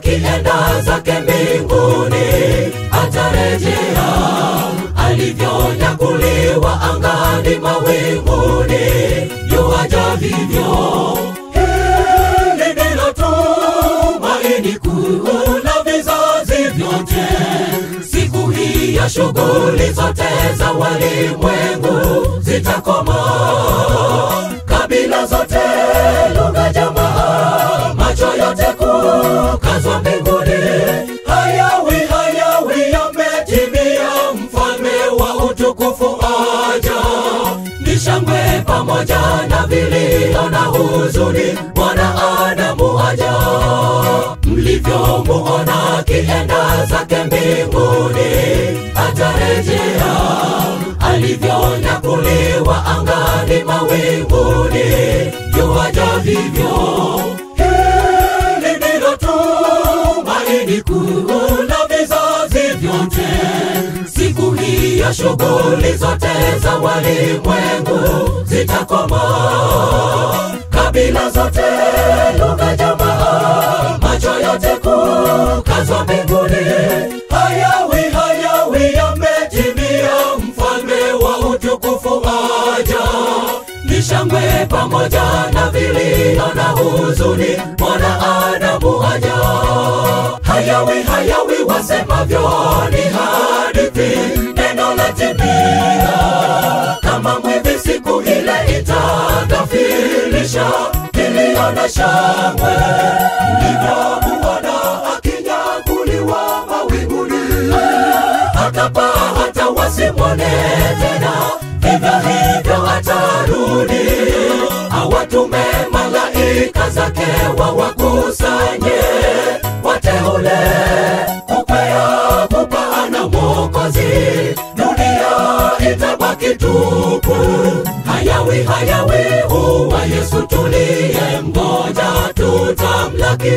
akienda zake mbinguni atarejea alivyonyakuliwa angani mawinguni yuaja vivyo hili ndilo tumaini kuu la vizazi vyote siku hii ya shughuli zote za walimwengu zitakoma kabila zote lugha jamaa macho yote kukazwa mbinguni hayawi hayawi yametimia mfalme wa utukufu aja ni shangwe pamoja na vilio na huzuni mwanaadamu aja mlivyomuona akienda zake mbinguni atarejea alivyonyakuliwa angani mawinguni yuaja vivyo hili ndilo tumaini kuu la vizazi vyote siku hii ya shughuli zote za walimwengu zitakoma kabila zote lugha jamaa macho yote kukazwa mbinguni hayawi hayawi yametimia mfalme wa utukufu aja ni shangwe pamoja na vilio na huzuni mwanaadamu aja hayawi hayawi wasemavyo ni hadithi neno la timia kama mwivi siku ile itagafilisha kilio na shangwe mlivyomuona akinyakuliwa mawinguni akapaa hata wasimwone tena vivyo hivyo atarudi awatume malaika zake wawakusanye wateule kukwea kupaana mwokozi dunia itabaki tupu hayawi hayawi huwa yesu tuliye mgoja tutamlaki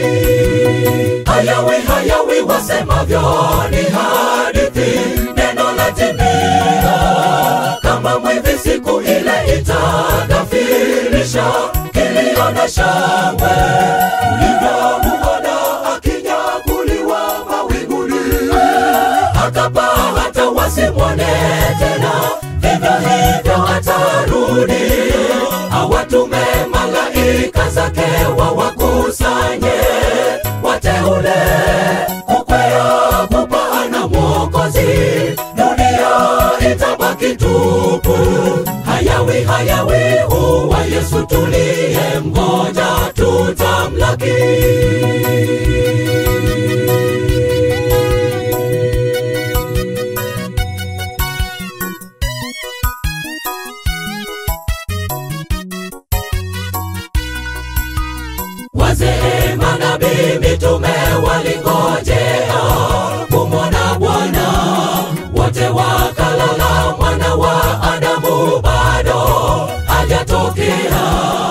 hayawi hayawi wasemavyo ni hadithi neno la timia kama mwivi siku ile itagafirisha kilio na shangwe ulivyomuona akinyakuliwa mawinguni akapaa hata wasimwone tena vivyo hivyo atarudi awatume malaika zake wawakusanye wateule kukwea kupaana mwokozi dunia itabaki tupu hayawi hayawi huwa yesu tuliye mgoja tutamlaki wazee manabii mitume walingojea kumwona bwana wote wakalala mwana wa adamu bado hajatokea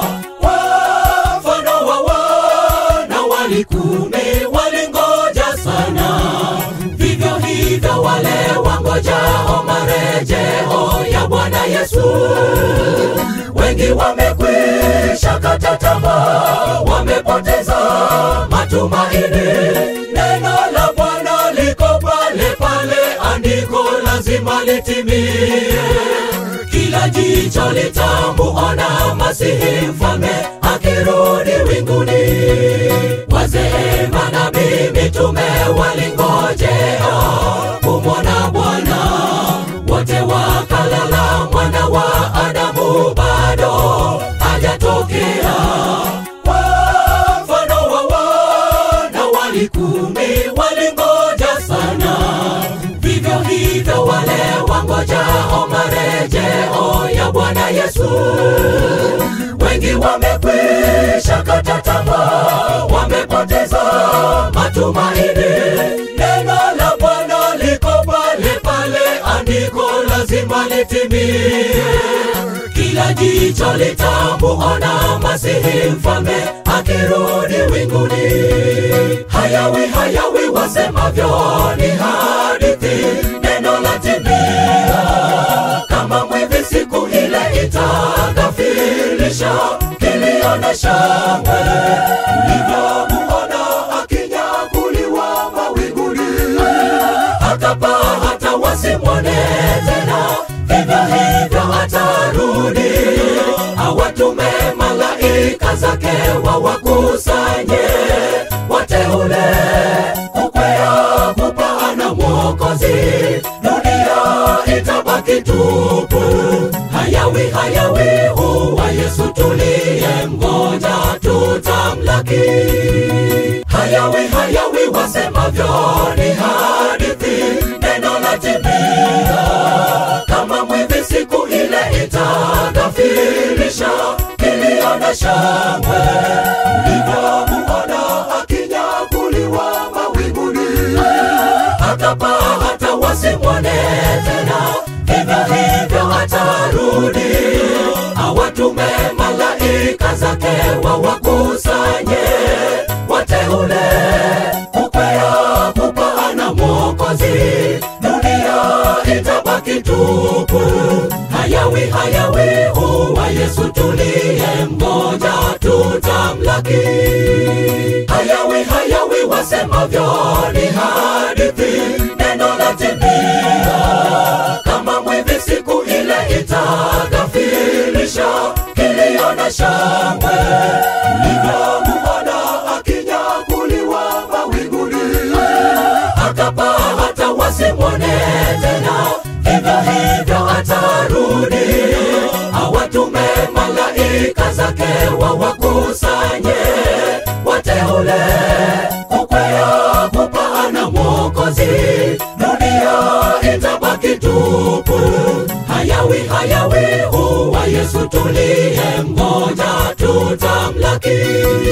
wafano wa wana walikumi walingoja sana vivyo hivyo wale wangojao marejeo ya bwana yesu wengi wamekwisha kata tamaa wamepoteza matumaini neno la bwana liko pale pale andiko lazima litimie kila jicho litamuona masihi mfalme akirudi winguni wazee manabii mitume walingojea kumwona bwana wote wakalala mwana wa adamu bado hajatokea mfano wa wana walikumi walingoja sana vivyo hivyo wale wangojao marejeo ya bwana yesu wengi wamekwisha kata tamaa wamepoteza matumaini neno la bwana liko pale pale andiko lazima litimie kila jicho litamuona masihi mfalme akirudi winguni hayawi hayawi wasemavyo ni hadithi neno la timia kama mwivi siku ile itagafilisha kilio na shangwe ulivyomuona akinyakuliwa malaika zake wawakusanye wateule kukwea kupaana Mwokozi, dunia itabaki tupu. Hayawi hayawi, huwa Yesu tuliye mgoja, tutamlaki. Hayawi hayawi, wasemavyo ni hadithi, neno la timia kama mwivi siku ile itagafirisha kilio na shangwe mlivyomuona akinyakuliwa mawinguni atapaa hata wasimwone tena vivyo hivyo atarudi awatume malaika zake wawakusanye wateule kukwea kupaana mwokozi dunia itabaki tupu hayawi hayawi huwa yesu tuliye mmoja tutamlaki hayawi hayawi wasemavyo ni hadithi neno la timia kama mwivi siku ile itagafirisha kilio na shangwe mlivyomuona akinyakuliwa mawinguni akapaa hata wasimwone tena vivyo hivyo atarudi awatume malaika zake wawakusanye wateule kukwea kupaana mwokozi dunia itabaki tupu hayawi hayawi huwa yesu tuliye mmoja tutamlaki